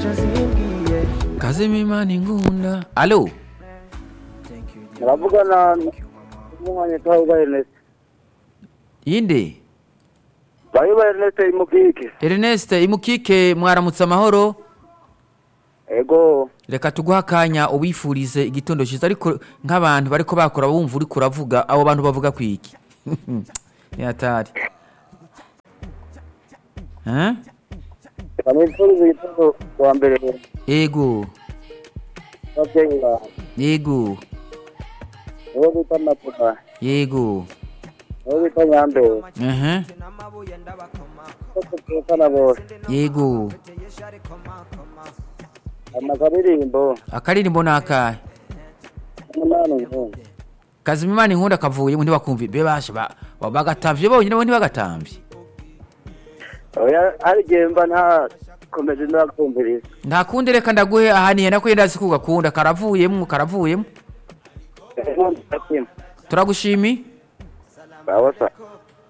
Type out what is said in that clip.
kazima imana ingunda alo muravugana n'umwanya twahuga Ernest yinde bahuga Ernest imukike ernest imukike mwaramutse amahoro ego reka tuguhe akanya ubifurize igitondo cyiza ariko nk'abantu bariko bakora bumva uriko uravuga abo bantu bavuga ku iki yatari Eh? bamwifuriza igitondo wa mbere ego n'ababyeyi bawe yego nibo bita mapuma yego nibo bita nyambere Ehe. bose tuvukana bose yego amakaririmbo akaririmbo ni akahe umunani nkunda kazima imana inkunda kavuyemo ntibakumva bebashe bagatavye bonyine bo ntibagatambye oya hari igihe mba ntakomeje ndakumviriza nta kundi reka ndaguhe ahaniye nako yenda si kugakunda karavuyemo karavuyemo ego ndakima turagushimi bawa sa